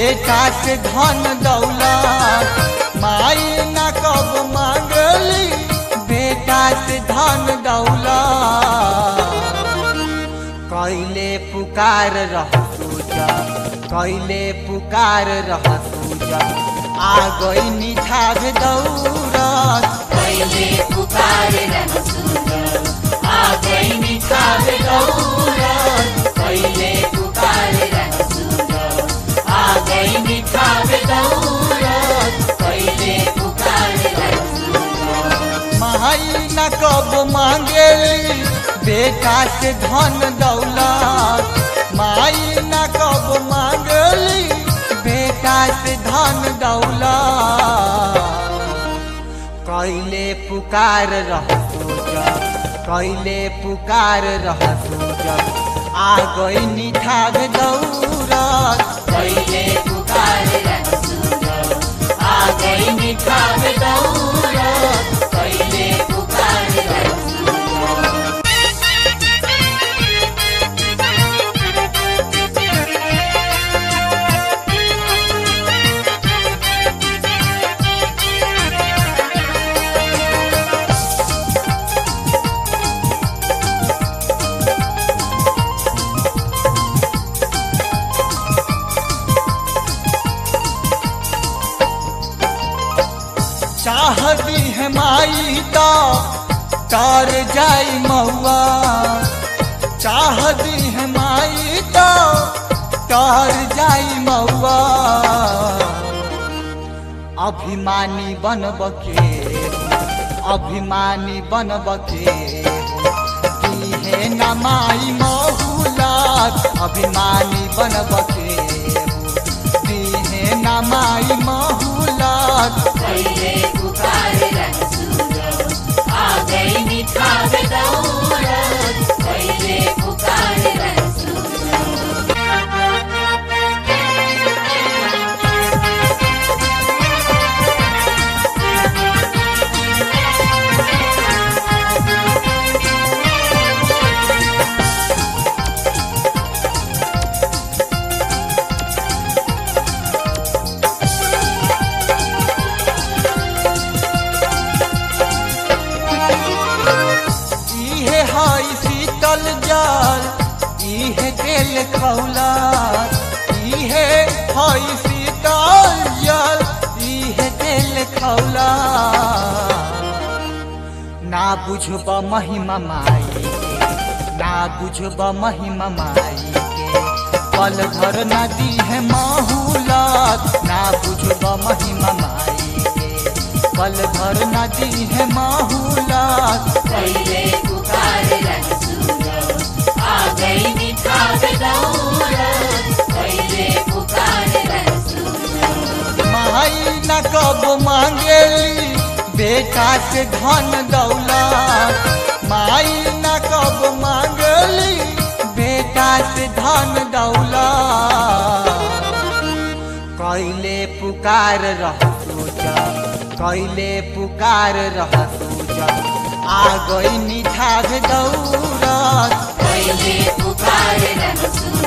बेटा से धन दौलत माई न कब मांगली बेटा से धन दौलत कैले पुकार रह सूजा कैले पुकार रह सूजा आ गई निठाग दौरत पहले पुकार रह सूरज आ गई निखार दौलत पहले पुकार रह सूरज आ गई निखार दौलत पहले पुकार रह सूरज माई न कब मांगेली बेटा से धन दौलत माई न कब मांगली बेटा से धन दौलत कैले पुकार रह सूजा कैले पुकार रह सूजा आ गई निठाग दौरत पहले पुकार रह सूरज आ गई निखार दौलत पहले पुकार रह सूरज चाहती है माई तो तर जाई महुआ चाहती है माई तो तर जाई महुआ अभिमानी बनब के अभिमानी बनब के दीहे न माई महुलात अभिमानी बनब के दीहे न माई महुलात पहले पुकार रह सूरज आ गई निखार दौलत पहले पुकार रह सूरज इहे हई शीतल जल इहे तेल खौला इहे हई शीतल जल इहे तेल खौला ना बुझब महिमा माई के ना बुझब महिमा माई के पल भर नदी है माहुलत ना बुझब महिमा माई के पल भर नदी है माहुलत पहले पुकार रह सूरज आ गई निखार दौलत पहले पुकार रह सूरज माई न कब मांगेली बेटा से धन दौलत माई न कब मांगली बेटा से धन दौलत कैले पुकार रह सूजा कैले पुकार रह सूजा आ गई निठाग दौरत पहले पुकार रह सूरज